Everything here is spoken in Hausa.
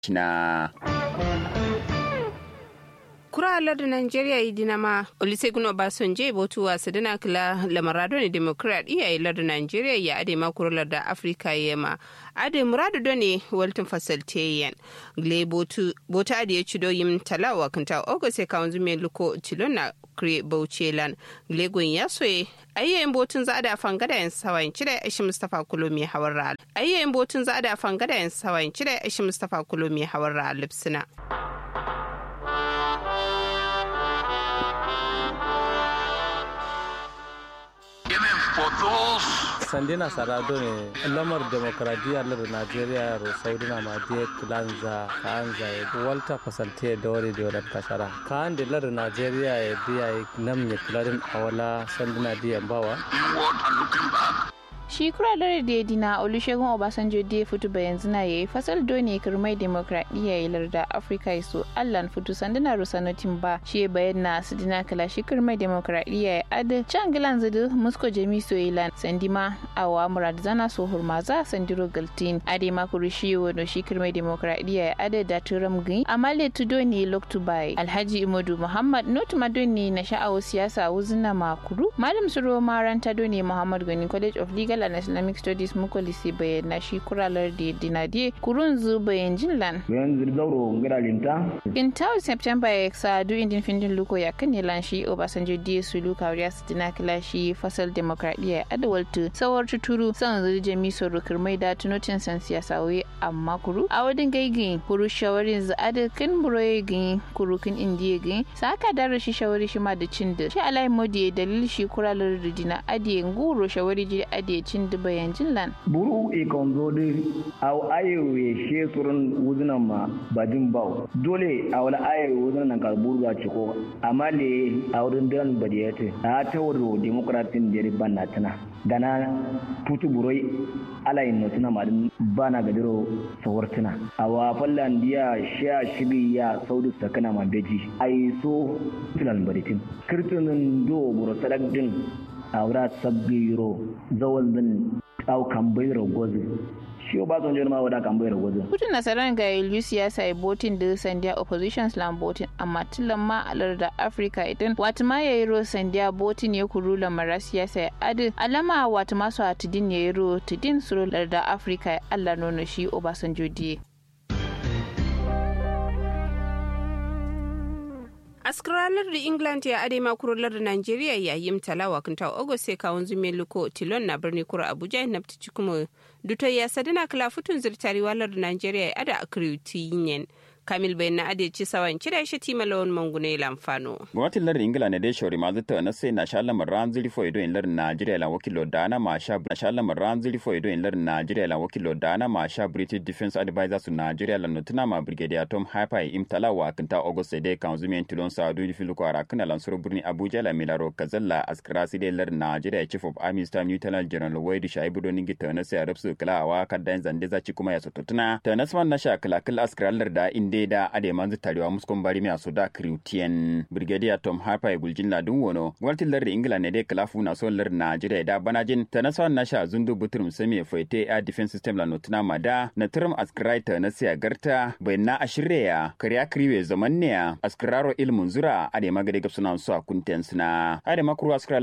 na kuralar da Najeriya yi dinama Olusegun Obasanjo botu wa sadana kila lamarado ne demokradiyya yi lar da Najeriya ya ade ma kuralar da Afirka yema ade muradu do ne waltin fasalteyen gle botu bota ade ya cido yim talawa kanta ogo sai kawun zume luko tilona kre bauchelan gle gun ya soye ayyayin botun za a da fangada yan sawayin cire ashi Mustapha Kulomi hawar ra ayyayin botun za a da fangada yan sawayin cire ashi Mustapha Kulomi hawar ra lipsina sandina sarado ne lamar demokradiyya lar najeriya ro saudina ma de klanza kanza e walta fasalte da wari da wadar kasara kan da lar najeriya ya biya nam ne kladin awala sandina diyan bawa shi kuralar da ya dina olusegun obasanjo da ya fito bayan zina ya yi fasal doni kirmai demokradiyya ya larda afirka ya so allan fito sanduna rusanotin ba shi ya bayan na su dina kala shi kirmai demokradiyya ya adi can gilan zidu musko jami soyilan sandima awa murad zana so hurmaza sandiro galtin ade makuru shi wano shi kirmai demokradiyya ya adi da turam gini amale tudo ne loktu bai alhaji imodu muhammad notu madoni na sha'awo siyasa wuzina makuru malam suro maranta doni muhammad gani college of legal and islamic studies mukolisi bayyana shi kuralar da dinadiye kurun zu bayan jinlan bayan zirgauro ngira linta intaw september ya sa du indin findin luko ya kan lan shi obasanjo die su luka wariya su dina kila shi fasal demokradiyya adawaltu sawar tuturu san zu jami so rukar mai da tunotin san siyasa wai amma kuru a wadin gaigi kuru shawarin zu adakin buroye gin kuru kin indiye gin saka dara shi shawari shi ma da cin da shi alai modi dalil shi kuralar da dina adiye nguro shawari ji adiye cin da bayan jinlan. Buru e kan zo de aw ayo ye she surun wuzunan ma bajin baw. Dole a wala ayo wuzunan nan kar buru ga ciko amma le a wurin dan badiyate a ta wuro demokratin da riban na tana. Dana putu buroi ala yin notuna madin bana gadiro sawartuna. A wa fallan diya sha shibi ya saudu sakana ma beji. Ai so tunan baditin. Kirtunin do buru sadak din aura sabbiro zawal din au kambayro gozi shi ba zan jirma wada kambayro gozi kutun nasarar ga ilu siyasa ya botin da sandiya opposition slam botin amma tilan ma alar da africa idan wata ma ya yi ro sandiya botin ya kuru lamara siyasa ya adi alama wata masu atidin ya yi ro tidin suro da africa ya allah nono shi obasanjo diye askaralar da england ya ade makurolar da nigeria yayin talawa kinta august sai kawun zume luko tilon na birni kura abuja na fitici kuma duto ya sadina kala futun zirtari walar da nigeria ya ada akriuti yin kamil bai na ade ci sawan kira shi tima lawan mangune lamfano gwamnatin lardin ingila ne dai shauri mazu ta na sai na sha lamar ran zuri fo ido in lardin najeriya lan wakilo da na ma sha na sha lamar ran zuri fo ido in lardin najeriya lan wakilo da na ma sha british defense advisor su najeriya lan nutuna ma brigadier tom hyper im talawa kinta august dai kan zumen tilon sa du filu ko ara kana lan suru birni abuja la milaro kazalla askara si dai lardin najeriya chief of army staff lieutenant general waidu shaibu don ningi ta na sai arabsu kala awa kaddan zande za ci kuma ya sototuna ta nasman na sha kala kala askara larda inde da ade manzu tarewa muskon bari mai su da kriutien brigadier tom harper guljin ladun wono gwamnatin lardin ingila ne dai kalafu na son lardin najeriya da banajin ta na sawan na sha zundu buturum sami faite air defense system la notuna mada na turum askraita na siya garta bai na ashirya kariya kriwe zaman ne askraro ilmun zura ade magade gapsuna su a kunten suna ade makuru askra